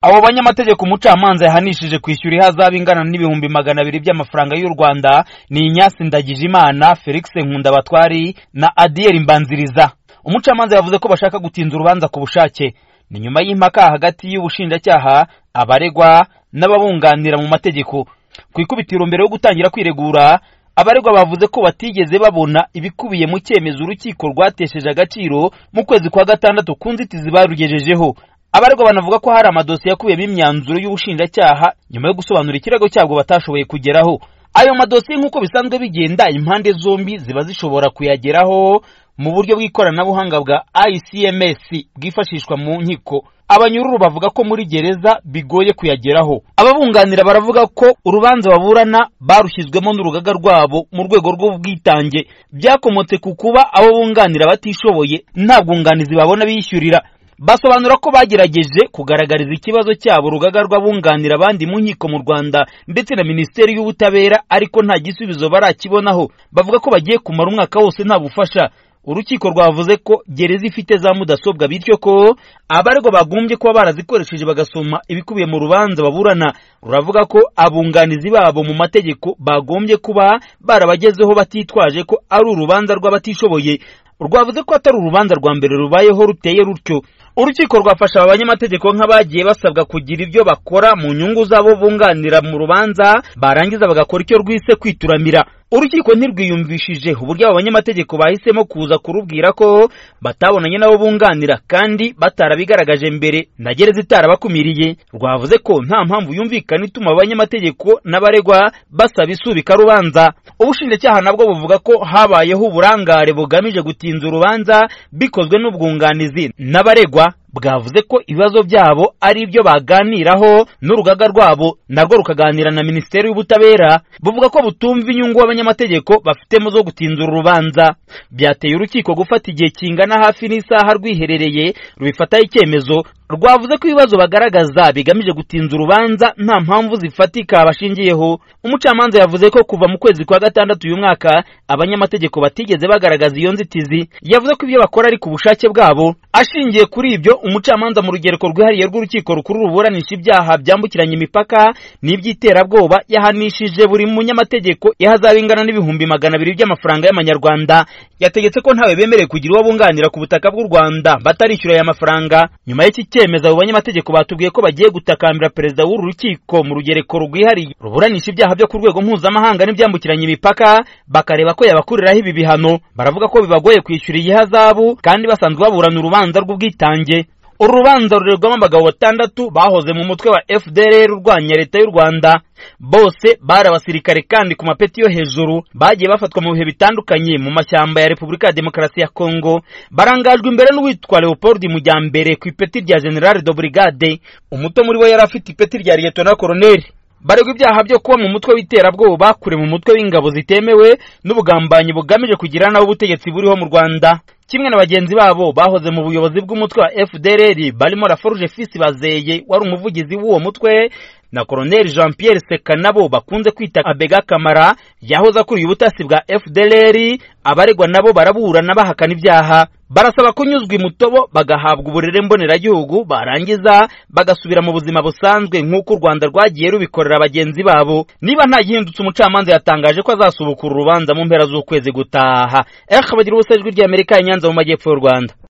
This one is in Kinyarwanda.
abo banyamategeko umucamanza yahanishije kwishyura ihazabu ingana n'ibihumbi magana abiri by'amafaranga y'u rwanda ni inyasi ndagijimana felix nkundabatwari na adiyeri mbanziriza umucamanza yavuze ko bashaka gutinza urubanza ku bushake ni nyuma y'impaka hagati y'ubushinjacyaha abaregwa n'ababunganira mu mategeko ku ikubitiro mbere yo gutangira kwiregura abaregwa bavuze ko batigeze babona ibikubiye mu cyemezo urukiko rwatesheje agaciro mu kwezi kwa gatandatu ku nzitizi barugejejeho abaregwa banavuga ko hari amadosiye akubiyemo imyanzuro y'ubushinjacyaha nyuma yo gusobanura ikirego cyabwo batashoboye kugeraho ayo madosiye nk'uko bisanzwe bigenda impande zombi ziba zishobora kuyageraho mu buryo bw'ikoranabuhanga bwa ICMS bwifashishwa mu nkiko abanyururu bavuga ko muri gereza bigoye kuyageraho ababunganira baravuga ko urubanza baburana barushyizwemo n'urugaga rwabo mu rwego rw'ubwitange byakomotse ku kuba abo bunganira batishoboye nta bwunganizi babona bishyurira basobanura ko bagerageje kugaragariza ikibazo cyabo urugaga rw'abunganira abandi mu nkiko mu rwanda ndetse na minisiteri y'ubutabera ariko nta gisubizo barakibonaho bavuga ko bagiye kumara umwaka wose nta bufasha urukiko rwavuze ko gereza ifite za mudasobwa bityo ko abaregwa bagombye kuba barazikoresheje bagasoma ibikubiye mu rubanza baburana ruravuga ko abunganizi babo mu mategeko bagombye kuba barabagezeho batitwaje ko ari urubanza rw'abatishoboye rwavuze ko atari urubanza rwa mbere rubayeho ruteye rutyo urukiko rwafasha aba banyamategeko nk'abagiye basabwa kugira ibyo bakora mu nyungu z'abo bunganira mu rubanza barangiza bagakora icyo rwise kwituramira urukiko ntirwiyumvishije uburyo abo banyamategeko bahisemo kuza kurubwira ko batabonanye n'abo bunganira kandi batarabigaragaje mbere na gereza itarabakumiriye rwavuze ko nta mpamvu yumvikana ituma abanyamategeko n'abaregwa basaba isubika rubanza ubushinjacyaha nabwo buvuga ko habayeho uburangare bugamije gutinza urubanza bikozwe n'ubwunganizi n'abaregwa bwavuze ko ibibazo byabo ari ibyo baganiraho n'urugaga rwabo narwo rukaganira na minisiteri y'ubutabera buvuga ko butumva inyungu abanyamategeko bafitemo zo gutinza urubanza byateye urukiko gufata igihe kingana hafi n'isaha rwiherereye rubifataho icyemezo rwavuze ko ibibazo bagaragaza bigamije gutinza urubanza nta mpamvu zifatika bashingiyeho umucamanza yavuze ko kuva mu kwezi kwa gatandatu uyu mwaka abanyamategeko batigeze bagaragaza iyo nzitizi yavuze ko ibyo bakora ari ku bushake bwabo ashingiye kuri ibyo umucamanza mu rugereko rwihariye rw'urukiko rukuru ruburanisha ibyaha byambukiranya imipaka n'iby'iterabwoba yahanishije buri munyamategeko ihazaba ingana n'ibihumbi magana abiri by'amafaranga y'amanyarwanda yategetse ko ntawe bemerewe kugira uwo bunganira ku butaka bw'u rwanda batarishyura aya mafaranga nyuma y'iki cyemezo abo banyamategeko batubwiye ko bagiye gutakambira perezida w'uru rukiko mu rugereko rwihariye ruburanisha ibyaha byo ku rwego mpuzamahanga n'ibyambukiranya imipaka bakareba ko yabakuriraho ibi bihano baravuga ko bibagoye kwishyura iyi hazabu kandi basanzwe baburana urubanza rw'ubwitange uru rubanza rurerwamo abagabo batandatu bahoze mu mutwe wa fdr urwanya leta y'u rwanda bose bari abasirikare kandi ku mapeti yo hejuru bagiye bafatwa mu bihe bitandukanye mu mashyamba ya repubulika ya demokarasi ya kongo barangajwe imbere n'uwitwa leopold mujyambere ku ipeti rya general de brigade umuto muri bo yari afite ipeti rya liyetona koroneli baregwa ibyaha byo kuba mu mutwe w'iterabwoba kure mu mutwe w'ingabo zitemewe n'ubugambanyi bugamije kugira nawe ubutegetsi buriho mu rwanda kimwe na bagenzi babo bahoze mu buyobozi bw'umutwe wa fdr barimo raforuje fisi bazeye wari umuvugizi w'uwo mutwe na koroneli jean pierre seka nabo bakunze kwita abega kamara yahoze akuriye ubutasi bwa fdr abaregwa nabo baraburana bahakana ibyaha barasaba kunyuzwa imutobo bagahabwa uburere mboneragihugu barangiza bagasubira mu buzima busanzwe nk'uko u rwanda rwagiye rubikorera bagenzi babo niba nta gihindutse umucamanza yatangaje ko azasubukura urubanza mu mpera z'ukwezi gutaha ehe bagira ubusajwi ry'amerika ya nyanza mu majyepfo y'u rwanda